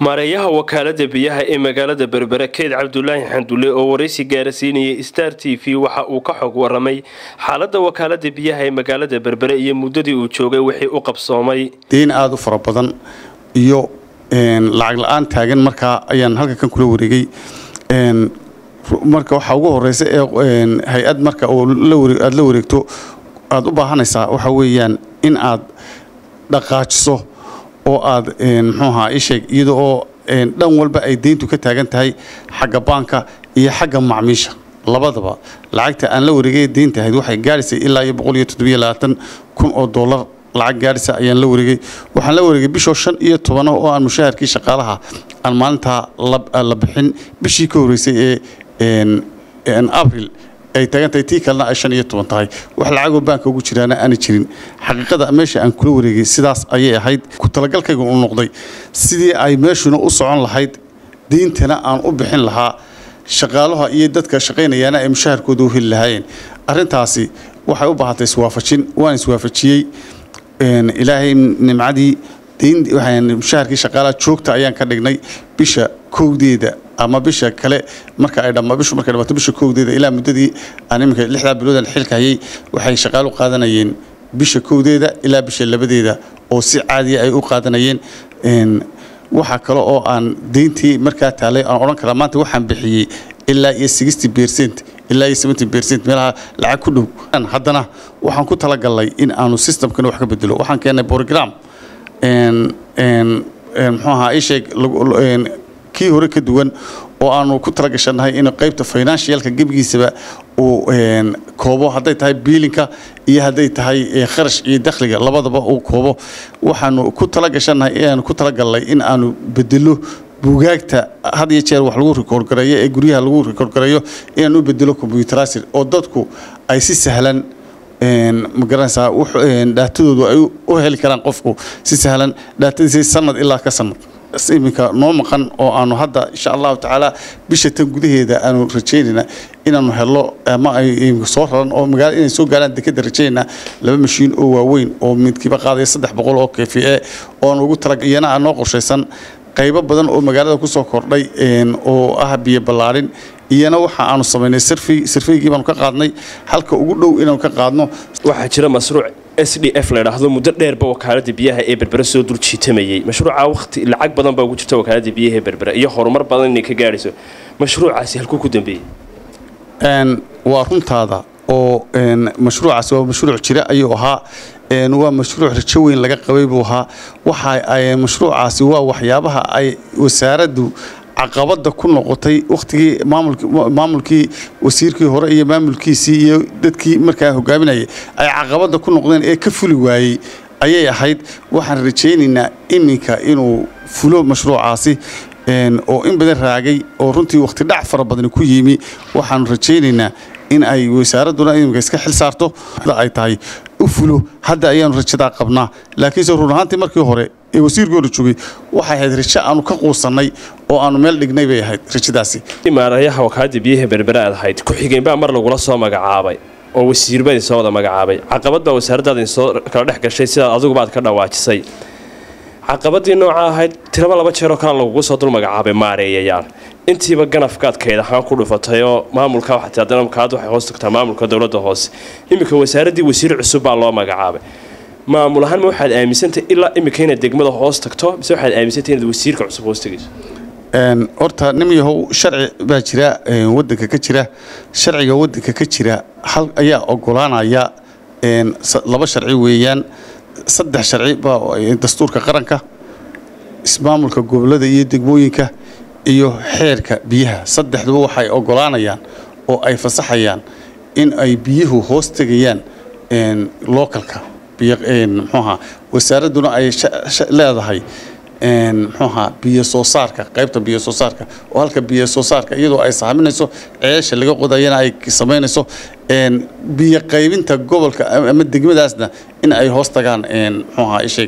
maareeyaha wakaalada biyaha ee magaalada berbere keyd cabdulaahi xandulle oo waraysi gaarasiinayay star t v waxa uu ka xog waramay xaalada wakaalada biyaha ee magaalada berbere iyo muddadii uu joogay wixii u qabsoomay deyn aada u fara badan iyo lacag la-aan taagan markaa ayaan halka kan kula wareegay marka waxaa ugu horeysa ee hay-ad marka aada la wareegto aada u baahanaysaa waxa weeyaan in aad dhaqaajiso oo aad mxuuahaa isheeg iyada oo dhan walba ay deyntu ka taagan tahay xagga baanka iyo xagga macmiisha labadaba lacagta aan la wareegay deynta ahayd waxay gaadhaysay ilaa iyo boqol iyo toddobiyo labaatan kun oo dollar lacag gaadhisa ayaan la wareegay waxaan la wareegay bishoo shan iyo tobano oo aan mushaharkii shaqaalaha aan maalintaa la bixin bishii ka horreysay ee abril ay taagantahay tii kalena ay shan iyo toban tahay wax lacagoo baanka ugu jiraana aana jirin xaqiiqada meesha aan kula wareegay sidaas ayay ahayd ku talagalkayga u noqday sidii ay meeshuna u socon lahayd deyntana aan u bixin lahaa shaqaalaha iyo dadka shaqaynayaana ay mushaharkooda u heli lahaayeen arintaasi waxay u baahatay iswaafajin waan iswaafajiyey ilaahay nimcadii mushaharkii shaqaalaha joogta ayaan ka dhignay bisha kowdeeda ama bisha kale marka ay dhamma bishu markay dhamaato bisha kowdeeda ilaa muddadii aan iminka lixdaa biloodan xilka hayay waxay shaqaalu qaadanayeen bisha kowdeeda ilaa bisha labadeeda oo si caadiya ay u qaadanayeen waxaa kale oo aan deyntii markaa taalay aan odhan karaa maanta waxaan bixiyey ilaa iyo sixty percent ilaa iyo seventy percent meelaha lacag ku dhow haddana waxaan ku talagalnay in aanu systemkana wax ka bedelo waxaan keennay program muxuu ahaa isheeg kii hore ka duwan oo aanu ku talagashannahay in qaybta financialka gebigiisaba uu koobo hadday tahay biilinka iyo hadday tahay kharash iyo dakhliga labadaba uu koobo waxaanu ku talagashannahay inaanu ku talagalnay in aanu bedelo buugaagta had iyo jeer wax lagu rikoorgareeyo ee guryaha lagu rikoorgareeyo inaanu bedelo combyuterasir oo dadku ay si sahlan ma garanaysaa dhaatadoodu ay u heli karaan qofku si sahlan dhaatadiisi sanad ilaa ka sanad iminka noo maqan oo aanu hadda insha allahu tacaala bisha tan gudaheeda aanu rajaynayna inaanu helo ama ay soo raran oo magaala inay soo gaaraan dekeda rajaynayna laba mashiin oo waaweyn oo midkiiba qaadaya saddex boqol oo kefi e oo aan ugu tala iyana aan noo qorshaysan qaybo badan oo magaalada kusoo kordhay oo ah biyo ballaarin iyana waxa aanu samaynay sirfaygii baanu ka qaadnay halka ugu dhow inaanu ka qaadno waxaa jira masruuc s d f la idhaahdo muddo dheerba wakaalada biyaha ee berbere soo dul jiitamayey mashruuca waqti lacag badan baa ugu jirta wakaalada biyaha ee berbere iyo horumar badan inay ka gaadhayso mashruucaasi halkuu ku dambeeyey waa runtaada oo mashruucaasi waa mashruuc jira ayuu ahaa waa mashruuc rajo weyn laga qabay buu ahaa waxa mashruucaasi waa waxyaabaha ay wasaaraddu caqabada ku noqotay wakhtigii maamulkii wasiirkii hore iyo maamulkiisii iyo dadkii markaa hogaaminayay ay caqabada ku noqdeen ee ka fuli waayey ayay ahayd waxaan rajaynaynaa iminka inuu fulo mashruucaasi oo in badan raagay oo runtii wakhti dhac fara badani ku yimi waxaanu rajaynaynaa in ay wasaaradduna iminka iska xil saarto ay tahay u fulo hadda ayaanu rajadaa qabnaa laakiinse run ahaantii markii hore ee wasiirkii hore joogay waxay ahayd rajo aanu ka quusannay oo aanu meel dhignay bay ahayd rajadaasi maareeyaha wakaalada biyaha berbere aad ahayd ku-xigeen baa mar lagula soo magacaabay oo wasiirba idin soo wada magacaabay caqabad baa wasaaraddaada idin soo kala dhex gashay sidaad adiguba aad ka dhawaajisay caqabadii nooca ahayd tiraba laba jeeroo kale lagugu soo dul magacaabay maareeyayaal intiiba ganafkaad kayd ahaan ku dhufatay oo maamulka waxat haddana kaad waxay hoos tagtaa maamulka dowladda hoose iminka wasaaraddii wasiir cusub baa loo magacaabay maamul ahaan ma waxaad aaminsantay ilaa iminka inaad degmada hoos tagto mise waxaad aaminsantay inaad wasiirka cusub hoos tegayso horta nim yahow sharci baa jira wadanka ka jira sharciga wadanka ka jira hal ayaa ogolaanaya laba sharci weeyaan saddex sharci baa dastuurka qaranka ismaamulka gobolada iyo degmooyinka iyo xeerka biyaha saddexduba waxay ogolaanayaan oo ay fasaxayaan in ay biyuhu hoos tegayaan localka mxuaha wasaaradduna ay leedahay mxuaha biyo soo saarka qaybta biyo soo saarka oo halka biyo soo saarka iyadoo ay saaminayso ceesha laga qodayana ay samaynayso biyo qaybinta gobolka ama degmadaasna in ay hoos tagaan mxuaha isheeg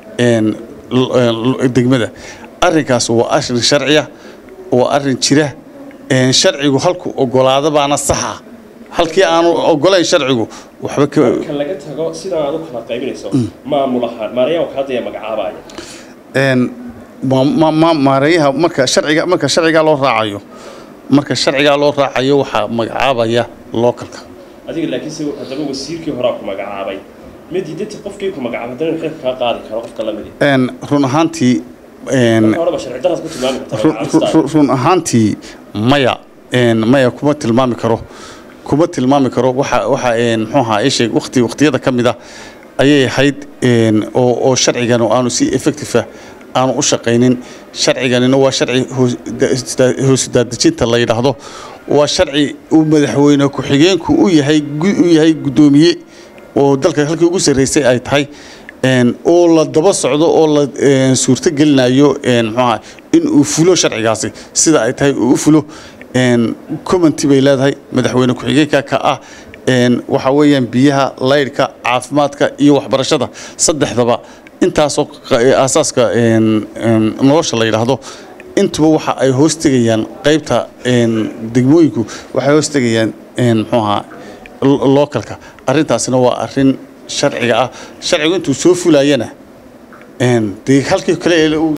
degmada arrinkaas waa arrin sharciya waa arrin jira sharcigu halku ogolaada baana saxa halkii aanu ogolayn sharcigu waxba ka laga tago sidaa aad u kala qaybinayso maamul ahaan maarayaa wakaalada ayaa magacaabaya ma- ma- ma- maareeyaha marka sharciga marka sharcigaa loo raacayo marka sharcigaa loo raacayo waxaa magacaabaya localka adiga laakiinse haddaba wasiirkii horaa ku magacaabay ma diidati qofkii ku magacaabay haddana xilka kaa qaadi karo qofka la midi Een, run ahaantii een, marka horeba sharci daraad ku tilmaami karta run- magacaabista run- run ahaantii maya een, maya kuma tilmaami karo kuma tilmaami karo waxa waxa een, muxuu ahaa isheeg waqti waqtiyada ka mid ah ayay ahayd een, oo oo sharcigan oo aanu si effective ah aanu u shaqaynin sharciganina waa sharci hoos- da- hoos daadejinta la yidhaahdo waa sharci uu madaxweyne ku-xigeenku u yahay gu- u yahay guddoomiye oo dalka halkii ugu sarreysay ay tahay een, oo la daba socdo oo la een, suurto gelinayo een, muxuu ahaa in uu fulo sharcigaasi sida ay tahay uu u fulo een, commenty bay leedahay madaxweyne ku-xigeenka ka ah een, waxa weeyaan biyaha laydhka caafimaadka iyo waxbarashada saddexdaba intaasoo qa- aasaaska een, een, nolosha la yidhaahdo intuba waxa ay hoos tegayaan qaybta een, degmooyinku waxay hoos tegayaan een, muxuu ahaa lo- localka arrintaasina waa arrin sharciga ah sharcigu intuu soo fulayana een, dee halkii kale ee uu